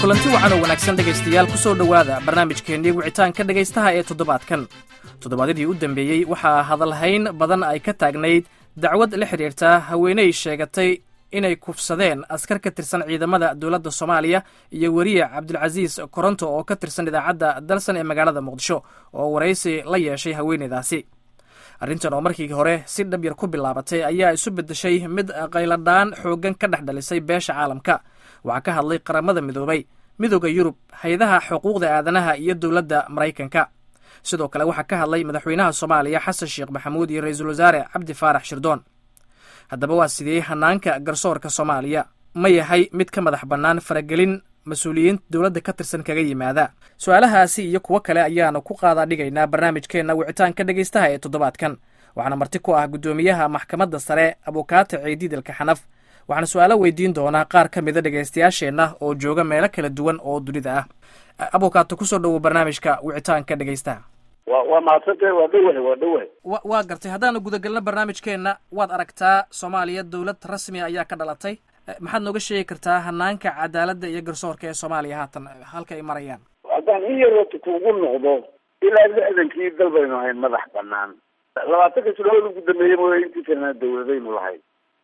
kulanti wacan oo wanaagsan dhegaystayaal ku soo dhowaada barnaamijkeennii wicitaanka dhegaystaha ee toddobaadkan toddobaadyadii u dambeeyey waxaa hadalhayn badan ay ka taagnayd dacwad la xidhiirta haweeney sheegatay inay kufsadeen askar ka tirsan ciidamada dowladda soomaaliya iyo weriye cabdulcasiis koronto oo ka tirsan idaacadda dalsan ee magaalada muqdisho oo waraysi la yeeshay haweeneydaasi arrintan oo markii hore si dhab yar ku bilaabatay ayaa isu beddeshay mid qayladhaan xooggan ka dhex dhalisay beesha caalamka waxaa ka hadlay qaramada midoobay midooda yurub hay-adaha xuquuqda aadanaha iyo dowladda maraykanka sidoo kale waxaa ka hadlay madaxweynaha soomaaliya xasan sheekh maxamuud iyo ra-iisul wasaare cabdi faarax shirdoon haddaba waa sidee hanaanka garsoorka soomaaliya ma yahay mid ka madax bannaan faragelin mas-uuliyiin dowladda ka tirsan kaga yimaada su-aalahaasi iyo kuwo kale ayaanu ku qaadaa dhigaynaa barnaamijkeenna wicitaanka dhegaystaha ee toddobaadkan waxaana marti ku ah guddoomiyaha maxkamadda sare abukaata ceediidalka xanaf waxaana su-aalo weydiin doonaa qaar ka mida dhegaystayaasheenna oo jooga meelo kala duwan oo dunida ah abukaato kusoo dhowow barnaamijka wicitaanka dhegaystaha wa waa mahadsantah waa dhawahay waa dhawahay wa waa gartay haddaanu gudagelno barnaamijkeenna waad aragtaa soomaaliya dowlad rasmiya ayaa ka dhalatay maxaad nooga sheegi kartaa hanaanka cadaaladda iyo garsoorka ee soomaaliya haatan halka ay marayaan haddaan in yarota kuugu noqdo ilaa lixdankii dal baynu ahayn madax banaan labaatanka sanadood ugu dambeeyey mooya intii kalena dawladaynu lahayd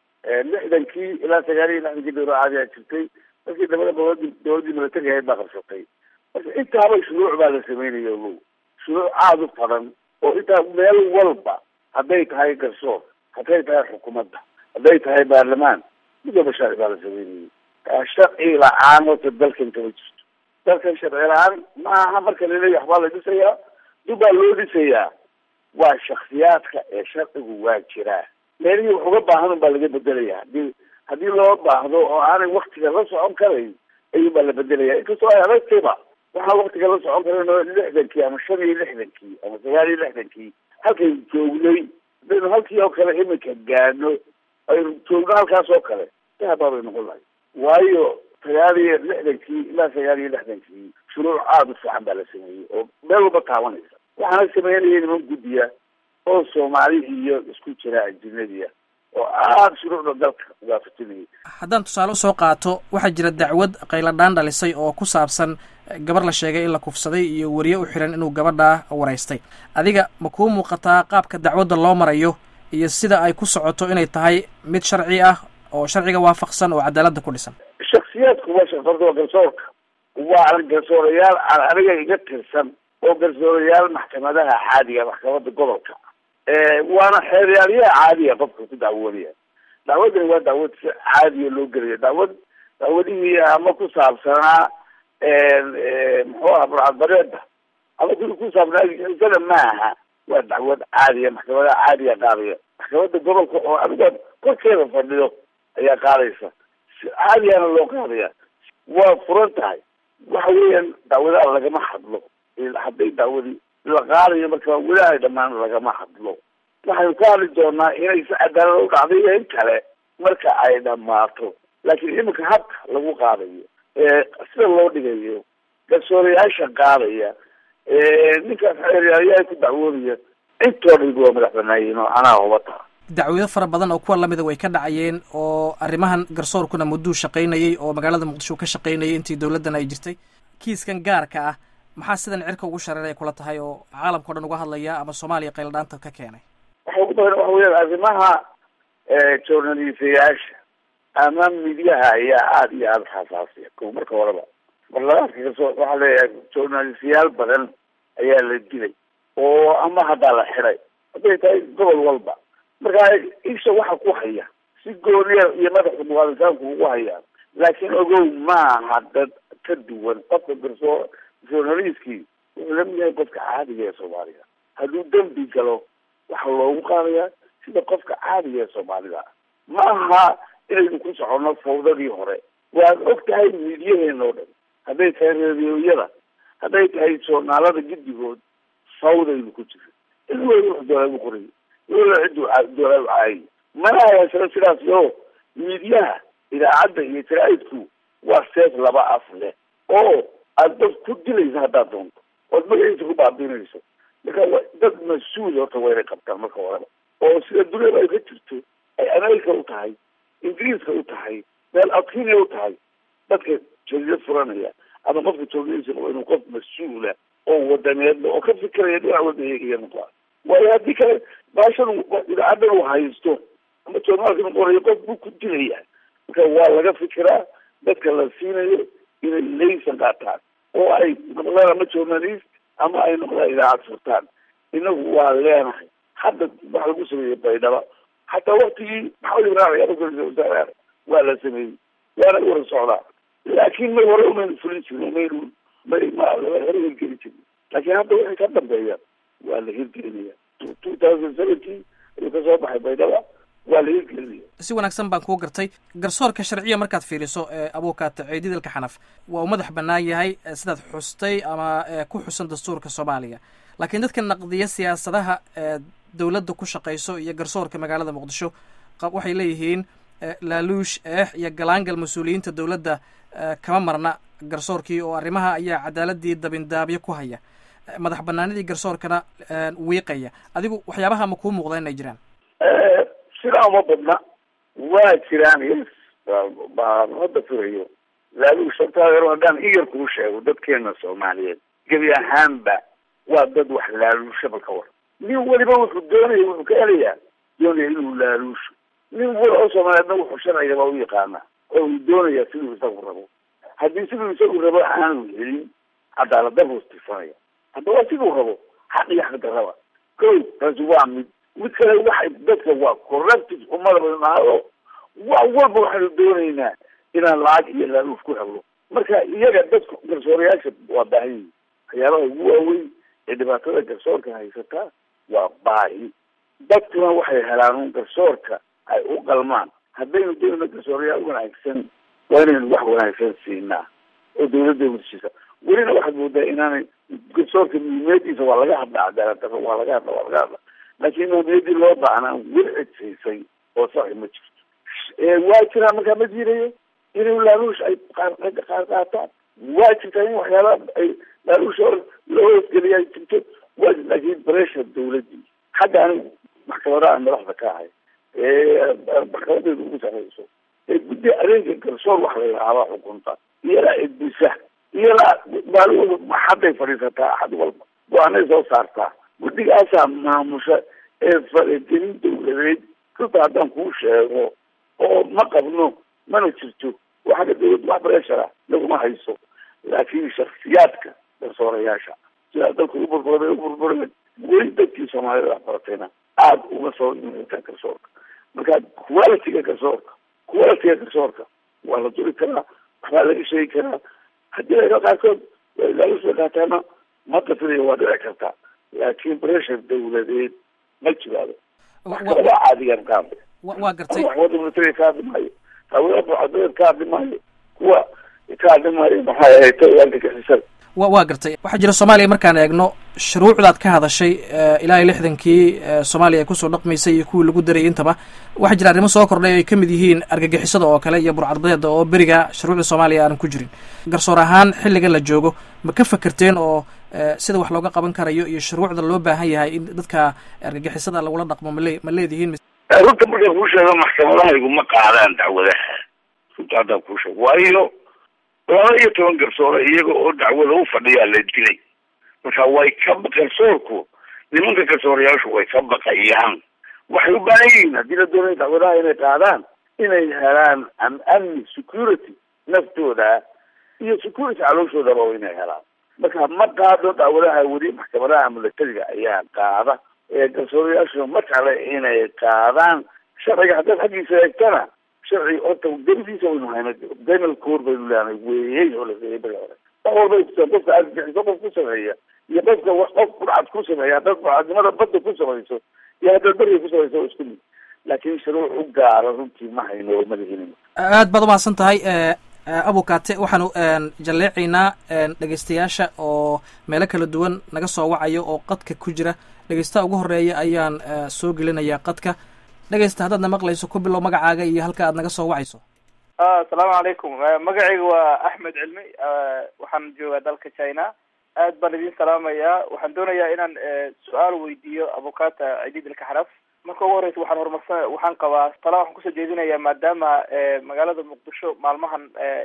lixdankii ilaa sagaal iyo lixdankii dawla caadiyaa jirtay markii dambana dawladii dawladdii milatari ahayd baa qabsatay marka intaaba shuruuc baa la sameynaya ogow shuruuc aada u badan oo intaa meel walba hadday tahay garsoor hadday tahay xukuumadda hadday tahay baarlamaan mid walba sharci baa la sameynayay sharci la-aan horta dalkan kama jirto dalkan sharci la-aan maaha marka laleeya waxbaa la dhisayaa dubbaa loo dhisayaa waa shaksiyaadka ee sharcigu waa jiraa meelihii wax uga baahan un baa laga bedelaya hadii haddii loo baahdo oo aanay waktiga la socon karayn ayuun baa la bedelaya inkastoo ay adagtayba waxaan waktiga la socon karan lixdankii ama shan iyo lixdankii ama sagaal iyo lixdankii halkaynu joognay hadaynu halkii oo kale iminka gaano aynu joogno halkaas oo kale dahabaa bay noqon lahay waayo sagaal iyo lixdankii ilaa sagaal iyo lixdankii shuruuc aada u fiican baa la sameeyey oo meel walba taabanaysa waxaana sameynaya niman guddiya oo soomaali iyo isku jira ajinadiya oo aada shuruucda dalka waafatinayay haddaan tusaale usoo qaato waxaa jira dacwad qayladhaan dhalisay oo ku saabsan gabar la sheegay in la kufsaday iyo weriye u xiran inuu gabadhaa waraystay adiga ma kuu muuqataa qaabka dacwadda loo marayo iyo sida ay ku socoto inay tahay mid sharci ah oo sharciga waafaqsan oo cadaaladda ku dhisan shaksiyaadku waa shaqfarta waa garsoorka waa garsoorayaal aan aniga iga tirsan oo garsoorayaal maxkamadaha caadiga maxkamadda gobolka waana xeeryaaliyaha caadiga qofka ku dacwoonaya dacwaddani waa dacwad si caadiya loo gelaya dacwad dacwadihii ama ku saabsanaa muxuu aha burcadbareeda ama ku ku saabsanaa isana maaha waa dacwad caadiya maxkamadaha caadiga qaadaya maxkamadda gobolka oo aniga korkeeda fadhiyo ayaa qaadaysa si caadiyana loo qaadaya waa furan tahay waxa weeyaan dacwadaha lagama hadlo hadday dacwadi la qaadayo marka weli ay dhamaan lagama hadlo waxaynu ka hadli doonaa inay si cadaalad u dhacday iyo in kale marka ay dhamaato laakiin iminka habka lagu qaadayo sida loo dhigayo garsoorayaasha qaadaya ninkaas xeeryaalayaha ku dacwoonaya intooda waa madax banaayiin oo anaa hubata dacwado fara badan oo kuwa lamida way ka dhacayeen oo arrimahan garsoorkuna mudduu shaqaynayay oo magaalada muqdisho ka shaqaynayay intii dowladdan ay jirtay kiiskan gaarka ah maxaa sidan cirka ugu shareeray kula tahay oo caalamkao dhan uga hadlaya ama soomaaliya qayladhaanta ka keenay waxa ugu badan waxa weya arrimaha journalistayaasha ama midyaha ayaa aada iyo aada xasaasiya ko marka horeba barlamaanka kasoo waxaa leeyahay journalistayaal badan ayaa la dilay oo ama haddaa la xiday hadday tahay gobol walba marka isha waxa ku haya si gooniya iyo madaxa muqaadisaanku ugu hayaan laakiin ogow maaha dad ka duwan qofka garsoo journalistkii wuxuu lamid yahay qofka caadiga ee soomaaliga hadduu dembi galo waxaa loogu qaadayaa sida qofka caadiga ee soomaalida ma aha inaynu ku soconno fawdadii hore waad og tahay miidyaheena oo dhan hadday tahay reediyoyada hadday tahay joornaalada giddigood fawdaynu ku jira in weli wax doolaagu qoray weli ciddu doolaagu caayay mana hayaasano sidaas yo miidyaha idaacadda iyo jaraa'idku waa seef laba af leh oo aada dad ku dilaysa haddaad doonto ood magaciisa ku baabiinayso marka wa dad mas-uul horta waa inay qabtaan marka horeba oo sida duniyada ay ka jirto ay america u tahay ingiriiska u tahay meel adkinia u tahay dadka jadiyad furanaya ama qofka joogadiisa waa inuu qof mas-uula oo wadaneedla oo ka fikiraya dhinac walba eegaya noqdaa waayo haddii kale baashan idaacadan uu haysto ama joornaalkan qorayo qof buu ku dilaya marka waa laga fikiraa dadka la siinayo inay laysan qaataan oo ay noqdaan ama journalist ama ay noqdaan idaacad furtaan inagu waa leenahay hadda waxa lagu sameeyey baydhaba xataa waktigii maxamed ibrahim ayaa wasaaraha waa la sameeyey waana wara socdaa laakiin may hore umaynu fulin jirin maynu may ma hore hirgeli jirin laakiin hadda wixii ka dambeeya waa la hirgelinaya two thousand seventeen ayuu kasoo baxay baydhaba waa la hirgelinaya si wanaagsan baan kuu gartay garsoorka sharciya markaad fiiriso abuukaata ciididalka xanaf waa uu madax bannaan yahay sidaad xustay ama ku xusan dastuurka soomaaliya laakiin dadka naqdiya siyaasadaha dowladda ku shaqayso iyo garsoorka magaalada muqdisho waxay leeyihiin laaluush eex iyo galaangal mas-uuliyiinta dowladda kama marna garsoorkii oo arrimaha ayaa cadaaladii dabindaabyo ku haya madax banaanidii garsoorkana wiiqaya adigu waxyaabaha ma kuu muuqda inay jiraan sidaa uma badna waa jiraan yes baan hadda furayo laaluush sabtaadeer haddaan iyar kuu sheego dadkeena soomaaliyeed gebi ahaanba waa dad wax laaluushaba ka war nin weliba wuxuu doonaya wuxuu ka helayaa doonaya inuu laaluusho nin wal oo soomaaliyeedna wuxuu sharcigaba u yaqaana oo uu doonaya siduu isagu rabo haddii siduu isagu rabo aanu helin cadaaladdaruu tifanaya hadda waa siduu rabo xaq iyo xaqdarraba ko taasi waa mid mid kale waxay dadka waa corrective umada badnaado wax walba waxaanu doonaynaa inaan lacag iyo laaluush ku helno marka iyaga dadka garsoorayaasha waa baahan yihin waxyaabaha ugu waaweyn ee dhibaatada garsoorka haysataa waa baahi dadkuna waxay helaan un garsoorka ay u qalmaan haddaynu doonayno garsoorayaal wanaagsan waa inaynu wax wanaagsan siinaa oo dawladda hurshisa welina waxaad moodaa inaanay garsoorka muhiimiyadiisa waa laga hadla cadaalad darro waa laga hadla waa laga hadla laakiin muhiimiyadii loo baahnaa weli cidsiisay oo saxi ma jirto waa jiraa markaa ma jirayo inay laaluush ay qaar ragga qaar qaataan waa jirtaa in waxyaala ay laaluusha hor loo hoosgeliya ay jirto waa laakiin pressure dawladii hadda anigu maxkamadaha madaxda ka ahay maxkamadeedu ugu sareyso ee guddi adeega garsoor wax la yidhaahdaa xukunta iyalaa edbisa iyalaa maalin maxaday fadhiisataa axad walba go-aanay soo saartaa guddigaasaa maamusha ee faragelin dawladeed runta haddaan kuu sheego oo ma qabno mana jirto waxaga dawladda wax breshara laguma hayso laakiin shaksiyaadka garsoorayaasha sidaa dalka u burburay u burbureen weli dadkii soomaalida waxbaratayna aada uga soo imataan garsoorka marka qualitiga garsoorka qualitiga garsoorka waa la duri karaa waxbaa laga sheegi karaa haddii laga qaarkood laalusla qaataana ma qasinayo waa dhici kartaa laakiin pressure dawladeed ma jiraado maxkamadaha caadigan ka hadlay waa gartay waxwada military ka hadli maayo hawada mucadadeed ka hadli maayo kuwa ka hadli maayo maxay ahayd tawaalka gasisada wa waa gartay waxaa jira soomaaliya markaan eegno shuruucdaad ka hadashay ilaa iyo lixdankii soomaaliya ay kusoo dhaqmaysay iyo kuwii lagu darayay intaba waxaa jira arrimo soo kordhay ay kamid yihiin argagixisada oo kale iyo burcadbadeeda oo beriga shuruucda soomaaliya aanan ku jirin garsoor ahaan xilliga la joogo ma ka fakerteen oo sida wax looga qaban karayo iyo shuruucda loo baahan yahay in dadka argagixisada lagula dhaqmo male ma leedihiin runta markaan kuu sheego maxkamadahaygu ma qaadaan dacwadaha runta haddaan kuu sheego waayo laba iyo toban garsoore iyaga oo dacwada u fadhiyaa la dilay marka way ka garsoorku nimanka garsoorayaashu way ka baqayaan waxay u baahan yihiin haddii la doonaya dacwadaha inay qaadaan inay helaan amni security naftooda iyo security calooshoodaba inay helaan marka ma qaado dacwadaha weli maxkamadaha milatariga ayaa qaada ee garsoorayaashu ma jecla inay qaadaan sharciga haddaad xaggiisa eegtana sharci horta dawdiisa waynu hayna penal code baynu leedahay weeyey oo la reeyay beri hore wax walba ay kusaan qofka argagixiso qof ku sameeya iyo qofka qof burcad ku sameeya haddaad burcadnimada badda ku samayso iyo haddaad beriga ku samayso waa isku mid laakiin shuruuc u gaara runtii ma hayno oo madahelin aad baad umahadsan tahay abukate waxaanu jalleecaynaa dhegeystayaasha oo meelo kala duwan naga soo wacayo oo qadka ku jira dhegeystaha ugu horeeya ayaan soo gelinayaa qadka dhegeysta haddaad na maqlayso ku bilow magacaaga iyo halka aad naga soo wacayso asalaamu calaykum magacayga waa axmed cilmi waxaan joogaa dalka china aad baan idin salaamayaa waxaan doonayaa inaan su-aal weydiiyo abukata cidiid ilka xaraf marka ugu horeysa waxaan horumarsan waxaan qabaa tala waxaan kusoo jeedinayaa maadaama magaalada muqdisho maalmahan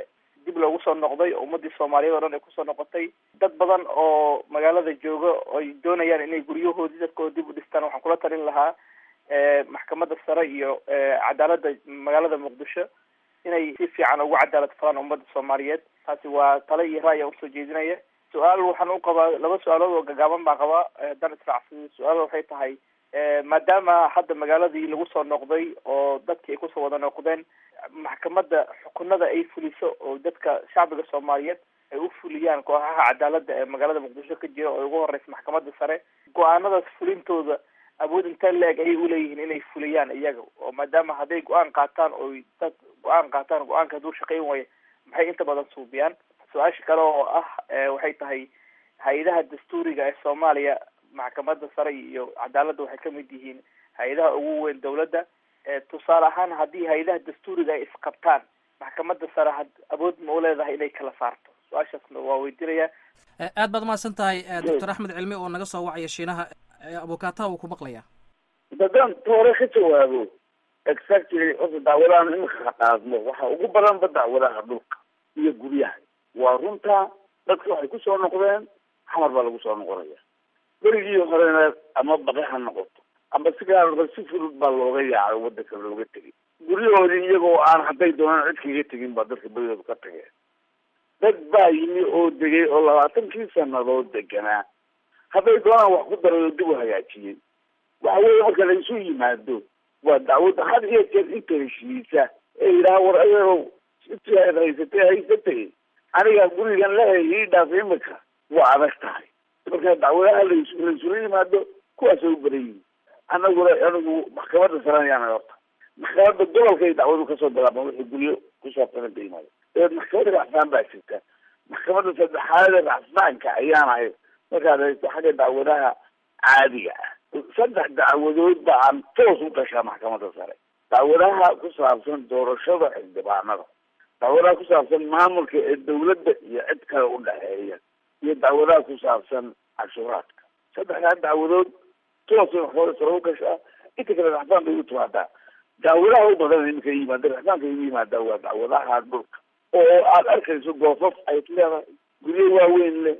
dib loogu soo noqday oo ummadii soomaaliyeed oo dhan ay kusoo noqotay dad badan oo magaalada jooga ay doonayaan inay guryahoodii dadkooda dib u dhistaan waxaan kula talin lahaa maxkamadda sare iyo cadaaladda magaalada muqdisho inay si fiican ugu cadaalad falaan ummadda soomaaliyeed taasi waa tale iyo ra'ya usoo jeedinaya su-aal waxaan u qabaa laba su-aalood oo gagaaban baan qabaa haddaan israacsaday su-aal waxay tahay maadaama hadda magaaladii lagu soo noqday oo dadkii ay kusoo wada noqdeen maxkamadda xukunada ay fuliso oo dadka shacbiga soomaaliyeed ay u fuliyaan kooxaha cadaaladda ee magaalada muqdisho ka jira oo ugu horeysa maxkamadda sare go-aanadaas fulintooda awood intaa la-eg ayay uleeyihiin inay fuliyaan iyaga oo maadaama hadday go-aan qaataan oo dad go-aan qaataan go-aanka hadduu shaqeyn waayo maxay inta badan suubiyaan su-aasha kale oo ah waxay tahay hay-adaha dastuuriga ee soomaaliya maxkamadda sare iyo cadaaladda waxay kamid yihiin hay-adaha ugu weyn dawladda tusaale ahaan haddii hay-adaha dastuuriga ay isqabtaan maxkamadda sare had awood ma u leedahay inay kala saarto su-aashaasna waa weydiinaya aad baad umahadsan tahay doctor axmed cilmi oo naga soo wacaya shiinaha abukaataha uu ku maqlaya haddaan toore ka jawaabo exactly horta dacwadahan imika qaadmo waxa ugu badanba dacwadaha dhulka iyo guryaha waa runta dadka waxay kusoo noqdeen xamar baa lagu soo noqonaya berigii horena ama baqi ha noqoto ama sigaarba si fudud baa looga yaacay wadanka looga tegay guryahoodii iyagoo aan hadday doonaan cid kaga tegin baa dadka berigooda ka tageen dad baa yimi oo degay oo labaatankii sanadood deganaa hadday doonaan wax ku darayo dib u hagaajiyey waxa weeye marka la isu yimaado waa dacwadda had iyo jeer inta heshiisa ee yidhaha war adeerow intii aad haysatay haysatay aniga gurigan lehay ii dhaaf imika waa adag tahay marka dacwadaha las laisula yimaado kuwaasay u badan yihin anaguna anigu maxkamadda saran yaana horta maxkamadda gobolkay dacwadu kasoo bilaabma wixii guryo ku saabsan inta yimaado dabeed maxkamadda racfaan baa jirta maxkamadda saddexaadee racfaanka ayaan ahay markaad haysto xagga dacwadaha caadiga ah saddex dacwadood ba aan toos u gashaa maxkamadda sare dacwadaha ku saabsan doorashada xildhibaanada dacwadaha ku saabsan maamulka ee dawladda iyo cid kale u dhexeeya iyo dacwadaha ku saabsan cashuuraadka saddexdaa dacwadood toosay maxkamadda sare u gashaa inta kale raxfaan bay u timaadaa dacwadaha u badan iminka yimaada raxfaanka igu yimaadaa waa dacwadaha dhulka oo aad arkayso goofaf ay leedahay guryo waaweyn leh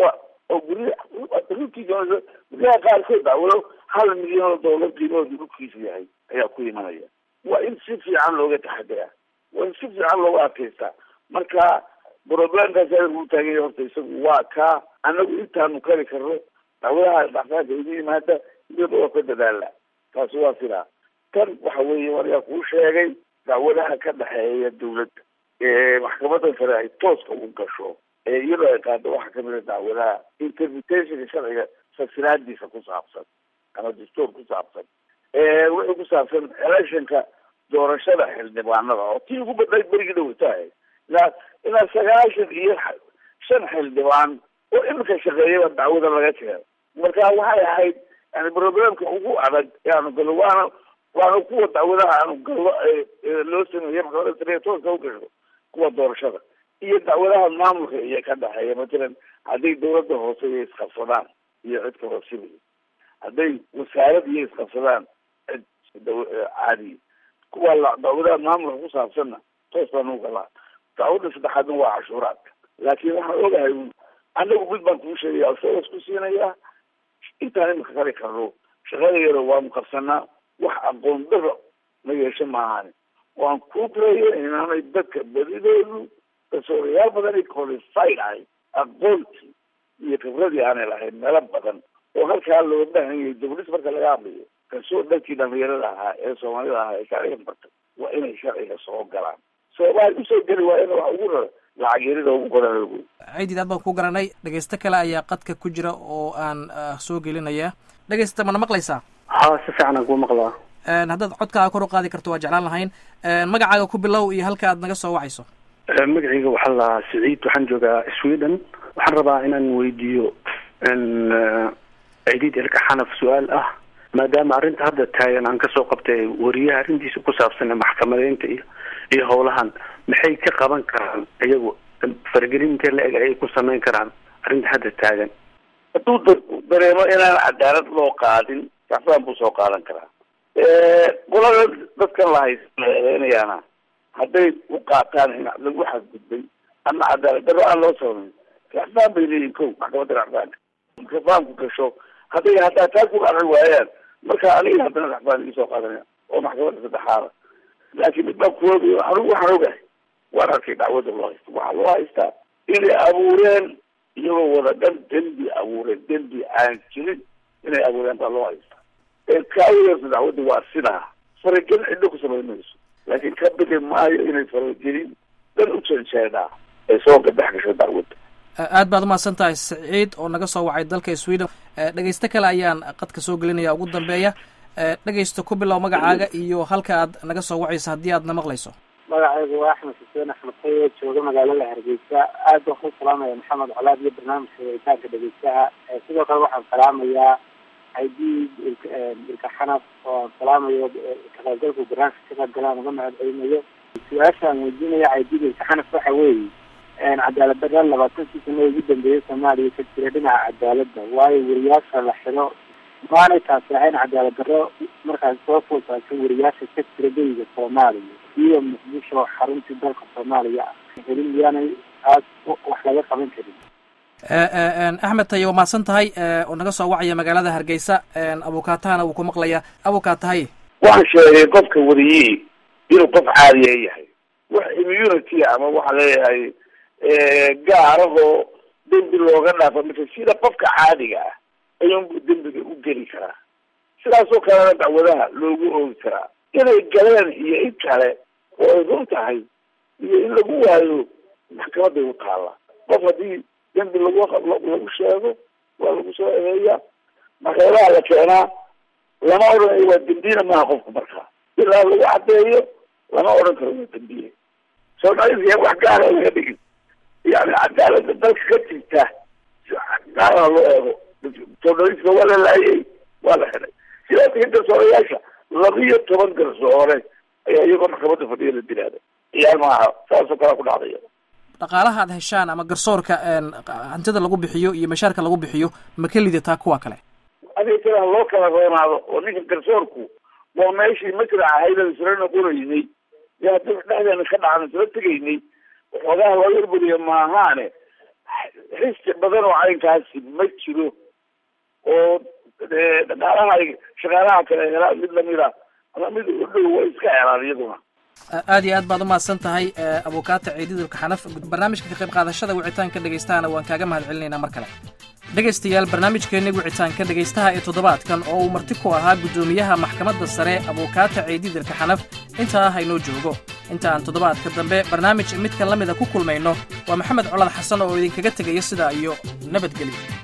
oo gurya runtii guryaha qaarkood dacwado hal milyan oo doolar qiimahooda dhulkiisa yahay ayaa ku imanaya waa in si fiican looga taxadira waa in si fiican looga adkaystaa marka problemkaas u taaganya horta isagu waa kaa anagu intaanu kari karno dacwadaha dhacfaanka igu yimaada iyada oo ka dadaala taasi waa sidaa tan waxa weeye warigaa kuu sheegay dacwadaha ka dhexeeya dawladda ee maxkamadda sare ay tooska u gasho ee iyadoo ay qaado waxaa kamid a dacwadaha interpretationka sharciga fasiraadiisa ku saabsan ama dastuur ku saabsan wixii ku saabsan electionka doorashada xildhibaanada oo tii ugu badnayd berigii dhawatahay ilaa ilaa sagaashan iyo shan xildhibaan oo iminka shaqeeyaba dacwada laga keeno marka waxay ahayd yani problemka ugu adag yaanu galo waana waana kuwa dacwadaha aanu gallo loo sameeyey maxkamadda sare tooska u gasho kuwa doorashada iyo dacwadaha maamulka iyo ka dhexeeya matalan hadday dawladda hoose iyo isqabsadaan iyo cid kaloo sibiya hadday wasaarad iyo isqabsadaan cid caadiya kuwa dacwadaha maamulka ku saabsanna toos baan u galaa dacwadda saddexaadna waa cashuuraadka laakiin waxaan ogahay anagu mid baan kuu sheegaya soos ku siinayaa intaan imika kari karno shaqada yaro waanu qabsanaa wax aqoon daro ma yeesho maahani waan ku leeya inaanay dadka badidoodu kasoorayaal badan ay qualified ahay aqoontii iyo khibradii aanay lahayn meelo badan oo halkaa loo baahan yahay dawlis marka laga hadlayo kasoo dadkii dhalinyarada ahaa ee soomaalida ahaa ee sharciga bartay waa inay sharciga soo galaan soomaali usoo geli waa ina wax ugu rara lacag yarida ugu qoran ciidid aad baan ku garanay dhegeysto kale ayaa qadka ku jira oo aan soo gelinaya dhegeysta mana maqlaysaa ha si fiican aan kuu maqlaa haddaad codkaaga kor u qaadi karto waa jeclaan lahayn magacaaga ku bilow iyo halka aad naga soo wacayso magacayga waxaa lahaa siciid waxaan joogaa sweden waxaan rabaa inaan weydiiyo ciidid ilka xanaf su-aal ah maadaama arrinta hadda taagan aan kasoo qabtay wariyaha arrintiisa ku saabsan maxkamadeynta iyo iyo howlahan maxay ka qaban karaan iyagu faragelinta la eg ayay ku samayn karaan arrinta hadda taagan hadduu dareemo inaan cadaalad loo qaadin racfaan buu soo qaadan karaa qolada dadkan lahaynayaana hadday u qaataan in lagu xadgudbay ama cadaalad darro aan loo samayn racfaan bay leeyihin ko maxkamadda racfaanka marka fahamku gasho hadday haddaa taa ku arci waayaan marka aniga haddana racfaan iga soo qaadanaya oo maxkamadda saddexaada laakiin mid baa kuwooda anigu waxaan ogahay waan arkay dacwadda loo haysta waxaa loo haystaa inay abuureen iyagoo wada dhan dembi abuureen dembi aan jirin inay abuureen baa loo haystaa ee kaawiyeerta dacwadda waa sidaa faragelin cidho ku samayn mayso laakiin ka bixi maayo inay faragelin dan u janjeedhaa ay soo gadex gasho dacwadda aad baad umahadsan tahay saciid oo naga soo wacay dalka sweden dhegeysto kale ayaan qadka soo gelinaya ugu dambeeya dhegeysto ku bilow magacaaga iyo halka aad naga soo wacayso haddii aad na maqlayso magacaygu waa axmed xuseen axmed taye jooga magaalada hargeysa aad baan ku salaamaya maxamed colaad iyo barnaamijka wicitaanka dhegeystaha sidoo kale waxaan salaamayaa aidiid ilka xanaf oo aan salaamayo kaqaybgalku barnaamijka ka qayb galaan uga mahad celinayo su-aasha aan weydiinaya aidiid ilka xanaf waxa weeye cadaalad darra labaatankii sano ugu dambeeyay soomaaliya ka jira dhinaca cadaaladda waayo wariyaasha la xiro maanay taasi ahayn cadaalad darro markaas soo foosaaso wariyaasha ka jira beriga soomaaliya iyo muqdisho xaruntii dalka soomaaliya ah helin miyaanay aad wax laga qaban karin axmed taye waa mahadsan tahay oo naga soo wacaya magaalada hargeysa abukaatahana wuu ku maqlaya abukaatahay waxaan sheegay qofka wariyey inuu qof caadiya yahay wax immunity ama waxaa leeyahay gaarahoo dembi looga dhaafo mise sida qofka caadiga ah ayuunbu dembiga u geli karaa sidaasoo kalena dacwadaha loogu oogi karaa inay galeen iyo in kale oo ay run tahay iyo in lagu waayo maxkamaday u taalla qof haddii dembi lagu lagu sheego waa lagu soo eheeyaa maxkamadaha la keenaa lama odhanayo waa dembiyena maaha qofka markaa ilaa lagu caddeeyo lama odhan karo waa dembiye soomaalida wax gaara laga dhigin yani cadaalada dalka ka jirta gaaraha loo eego soomaalidka waa la laayay waa la xidhay sidaas ka garsoorayaasha labiyo toban garsoore ayaa iyagoo maxkamadda fadhiya la dilaada ciyaal maaha saasoo kalea ku dhacday dhaqaalaha aad heshaan ama garsoorka hantida lagu bixiyo iyo mashaarka lagu bixiyo ma ka lidataa kuwa kale adiga kalaha loo kala roonaado oo ninka garsoorku waa meeshii masraca hayda isla noqonaynay iyo haddii dhexdeena ka dhacan isla tegaynay waxoogaha loo yarburiya maahaane xisi badan oo caynkaasi ma jiro oo dhaqaalaha ay shaqaalaha kale helaan mid lamida ama mid u dhow way iska helaan iyaduna aad iyo aad baad umahadsan tahay abukaata ciididulka xanaf barnaamijka ka qayb qaadashada wicitaanka dhagaystahana waan kaaga mahad celinaynaa mar kale dhegaystayaal barnaamijkeenni wicitaanka dhegaystaha ee toddobaadkan oo uu marti ku ahaa guddoomiyaha maxkamadda sare abukaata ciididilka xanaf intaa haynoo joogo inta aan toddobaadka dambe barnaamij midka la mida ku kulmayno waa maxamed colad xasan oo idinkaga tegaya sidaa iyo nabadgelyo